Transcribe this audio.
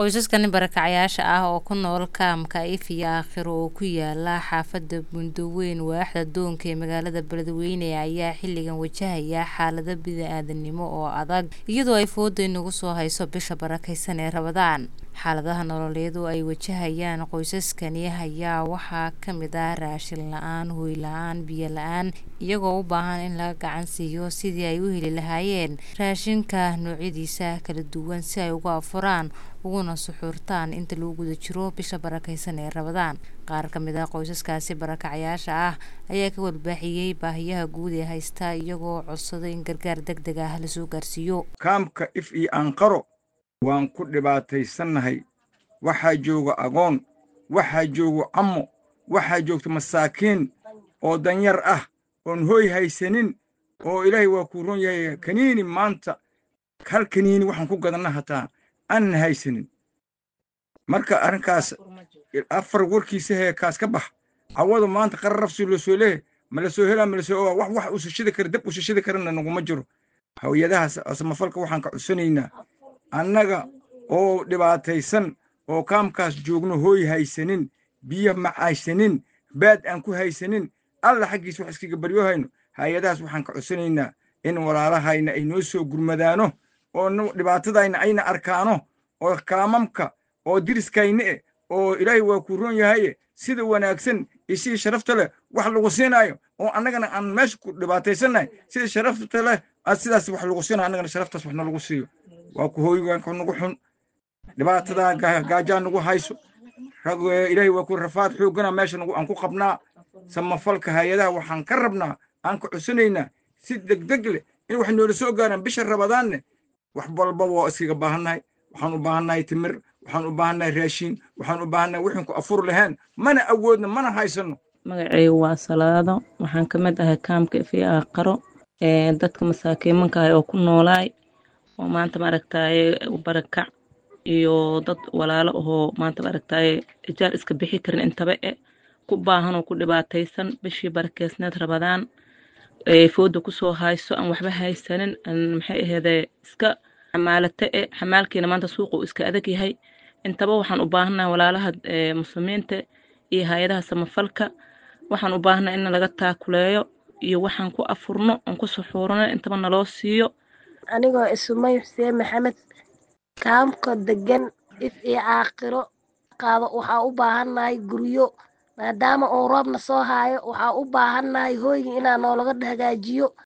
qoysaskani barakacayaasha ah oo ku nool kaamka if iyo aakhiro oo ku yaala xaafada bundaweyn waaxda doonka ee magaalada beledweyne ayaa xilligan wajahaya xaalado bini-aadanimo oo adag iyadoo ay fooda inagu soo hayso bisha barakeysan ee rabadaan xaaladaha nololeed oo ay wajahayaan qoysaskani ayaa waxaa kamid ah raashin la-aan hooy la-aan biyo la-aan iyagoo u baahan in laga gacan siiyo sidii ay u heli lahaayeen raashinka noocyadiisa kala duwan si ay uga afuraan uguna suxuurtaan inta lagu guda jiro bisha barakeysan ee rabadaan qaar ka mid ah qoysaskaasi barakacayaasha ah ayaa ka warbaaxiyey baahiyaha guud ee haysta iyagoo codsaday in gargaar deg deg ah lasoo gaarsiiyo kaamka if iyo aanqaro waan ku dhibaataysannahay waxaa jooga agoon waxaa jooga cammo waxaa joogta masaakiin oo danyar ah oon hooy haysanin oo ilaahay waa kuu ron yahay kaniini maanta hal kaniini waxaan ku gadanna hataa aanan haysanin marka arrinkaas afar warkiisa hee kaas ka bax cawada maanta qararafsi loo soo leehay ma la soo helaa ma la soo ogaa wax wax usashidi kara dab usashidi karana naguma jiro hawiyadahaas samafalka waxaan ka codsanaynaa annaga oo dhibaataysan oo kaamkaas joogno hooy haysanin biyo ma haysanin baad aan ku haysanin alla xaggiis wax iskaga baryohayno hay-adahaas waxaan ka codsanaynaa in walaalahayna ay noo soo gurmadaano oo dhibaatadayna ayna arkaano oo kaamamka oo diriskayna eh oo ilaahay waa kuu roon yahaye sida wanaagsan iyo sidii sharafta leh wax lagu siinaayo oo annagana aan meesha ku dhibaataysannahay sida sharafta leh sidaas wax lagu siinayo annagana sharaftaas wax nalagu siiyo waa ku hooygaanka nagu xun dhibaatadaa gaajaa nagu hayso ilaahay waa ku rafaad xooggana meesha aan ku qabnaa samafalka hay-adaha waxaan ka rabnaa aan ka codsanaynaa si degdeg leh in wax noola soo gaaraan bisha rabadaanne wax walba waa iskaga baahannahay waxaan u baahannahay timir waxaan u baahannahay raashiin waxaan u baahannahay wixin ku afur lahayn mana awoodno mana haysanno magacaygu waa salaado waxaan ka mid ahay kaamka ifi aaqaro dadka masaakiimanka ah oo ku noolaay oo maanta maaragtaaye barakac iyo dad walaalo ahoo maanta maaragtaaye ijaar iska bixi karin intaba e ku baahan oo ku dhibaataysan bishii barakeysneed rabadaan fooda kusoo hayso aan waxba haysanin maxay aheedee iska xamaalate e xamaalkiina maanta suuqu iska adag yahay intaba waxaan u baahannahay walaalaha muslimiinta iyo hay-adaha samafalka waxaan u baahannahay in laga taakuleeyo iyo waxaan ku afurno aan ku suxuurno intaba naloo siiyo anigoo isumay xuseen maxamed kaamka degan if iyo caaqiro qaado waxaa u baahannahay guryo maadaama uu roobna soo haayo waxaa u baahannahay hooyga inaa noolaga hagaajiyo